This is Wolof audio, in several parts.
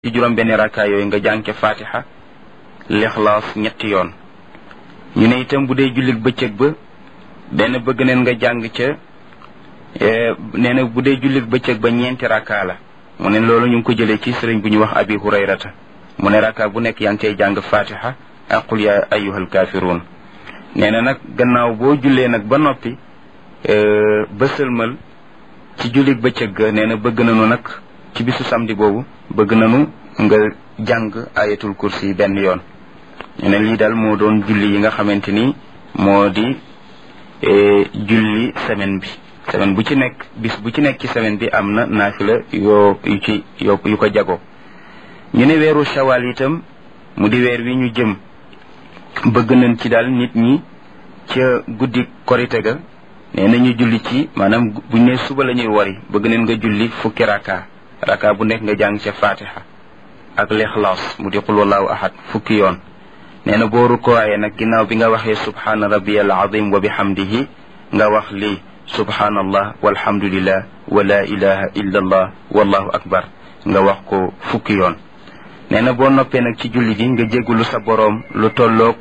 ci juróom benn rakka yooyu nga jàng ca fatiha lixlaas ñetti yoon ñu ne itam bu dee jullit bëccëg ba benn bëgg neen nga jàng ca nee na bu dee jullit bëccëg ba ñeenti rakka la mu ne loolu ñu ngi ko jëlee ci sëriñ bu ñuy wax abi hurayrata mu ne rakka bu nekk yaa ngi cay jàng fatiha ak qul ya ayyuhal kaafiruun nee na nag gannaaw boo jullee nag ba noppi ba sëlmal ci jullit bëccëg ga nee na bëgg nañu nag ci bisu samedi boobu bëgg nañu nga jàng ayatul kursi benn yoon ñu ne lii daal moo doon julli yi nga xamante ni moo di julli semaine bi semaine bu ci nekk bis bu ci nekk ci semaine bi am na naafila yoo yu ci yoo yu ko jago ñu ne weeru shawal itam mu di weer wi ñu jëm bëgg nañ ci daal nit ñi ca guddi korite ga nee na ñu julli ci maanaam buñ ne suba la ñuy wari bëgg nañ nga julli fukki raka raka bu nekk nga jàng ca fatiha ak lixlaas mu di qul wallahu ahad fukki yoon nee na boo rukkooyee nag ginnaaw bi nga waxee subhaana rabbiyal azim wa bihamdihi nga wax lii subhaanallah walhamdulillah wa la ilaha illa allah wallahu akbar nga wax ko fukki yoon nee na boo noppee nag ci julli gi nga jéggulu sa boroom lu tolloog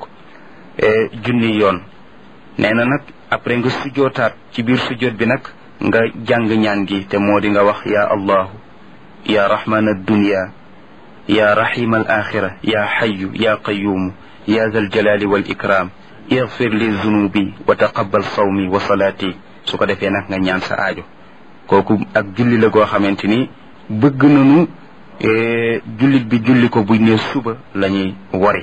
junni yoon nee na nag après nga sujjootaat ci biir sujjoot bi nag nga jàng ñaan gi te moo di nga wax ya allahu ya rahman addunya ya rahim al axira ya xayu ya qayumu ya zal jalali wal ikram igfir li zunubi wa taqabbal sawmi wa salaati su ko defee nag nga ñaan sa aajo kooku ak julli la goo xamante ni bëgg nañu jullit bi julli ko buñ ne suba la ñuy wari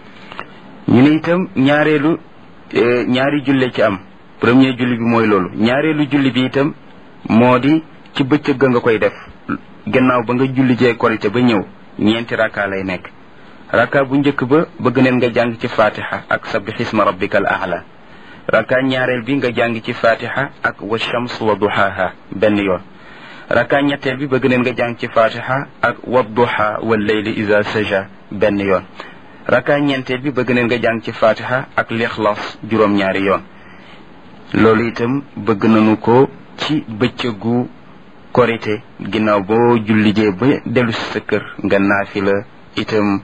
ñu ne itam ñaareelu ñaari julle ci am premier julli bi mooy loolu ñaareelu julli bi itam moo di ci bëccëg ga nga koy def gannaaw ba nga julli jee korite ba ñëw ñeenti rakka lay nekk rakka bu njëkk ba bëgg neen nga jàng ci fatiha ak sabbih isma rabbikal a'la rakka ñaareel bi nga jàng ci fatiha ak wa shams wa duhaha benn yoon rakka ñetteel bi bëgg neen nga jàng ci fatiha ak wa duha wal layli iza saja benn yoon rakka ñeenteel bi bëgg neen nga jàng ci fatiha ak lixlaas juróom-ñaari yoon loolu itam bëgg nañu ko ci bëccëgu korite ginnaaw boo jullijee ba dellu si sa kër nga naafi la itam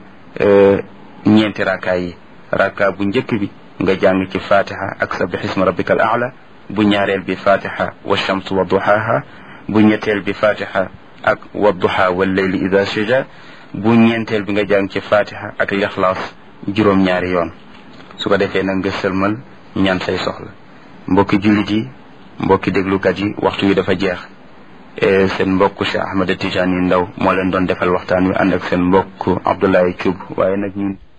ñeenti rakka yi rakka bu njëkk bi nga jàng ci fatiha ak sabbih isma rabbikal a'la bu ñaareel bi fatiha wa shams wa duhaha bu ñetteel bi fatiha ak wa duha wal layli ida saja bu ñeenteel bi nga jàng ci fatiha ak lixlaas juróom-ñaari yoon su ko defee nag nga sëlmal ñaan say soxla mbokki jullit yi mbokki déglukat yi waxtu wi dafa jeex seen mbokk Cheikh Ahmed Tidiane Ndaw moo leen doon defal waxtaan wi ànd ak seen mbokk Abdoulaye Thioub waaye nag ñun